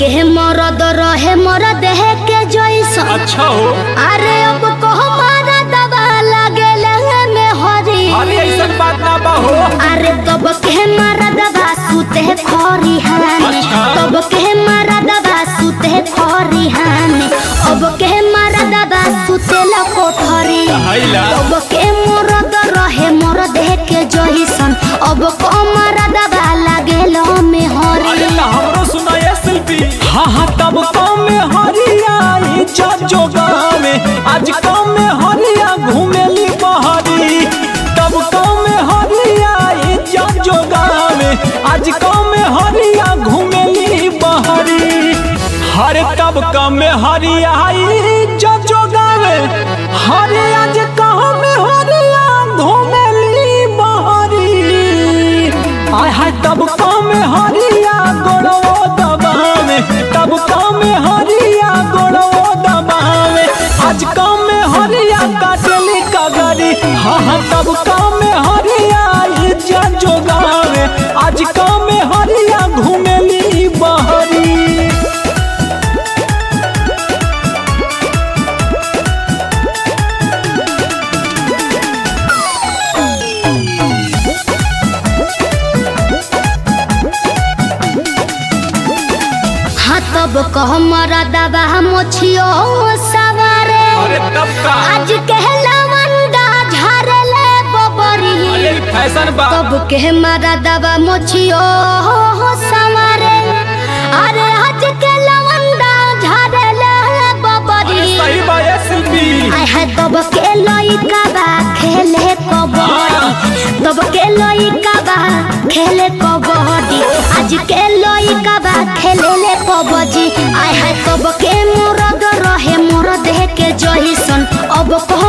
के मरद रहे मरद देह के जैसन अच्छा हो अरे अब को हमारा दवा लगे में हरी अरे ऐसा बात ना बा हो अरे तब के मारा दवा सुते खरी हाने अच्छा। तब के मारा दवा सुते खरी हाने अब के मारा दवा सुते ला कोठरी हैला अब के मरद रहे मरद देह के जैसन अब को मारा दवा लगे में अरे हरी ना हमरो सुना ये शिल्पी हाँ हाँ तब कम में हरिया इज्जत जो गाँव में आज कम में हरिया घूमेली बहरी तब कम में हरिया इज्जत जो गाँव में आज कम में हरिया घूमेली बहरी हरे तब कम में हरिया इज्जत जो गाँव में हरे आज कम में हरिया घूमेली बहरी आय हाय तब कम हरिया गोड़ो दबावे तब कम हरिया गोड़ो दबावे आज कम हरिया काटली कगरी हाँ हाँ तब कम हरिया इज्जत जोगावे आज कम हरिया घूमेली बहरी हाँ तब कह मरा दवा मोछियो सवारे अरे तब का आज कहला मंदा झारले बबरी अरे फैशन बा तब के मारा दवा मोछियो सवारे अरे आज के लवंदा झारले बबरी सही बा ये शिल्पी आय है तब के लइका बा खेले कबड्डी तब के लइका बा खेले कबड्डी आज के लइका बा खेले ले कबड्डी आय है तब के मुरद रहे मुरद के जहिसन अब कह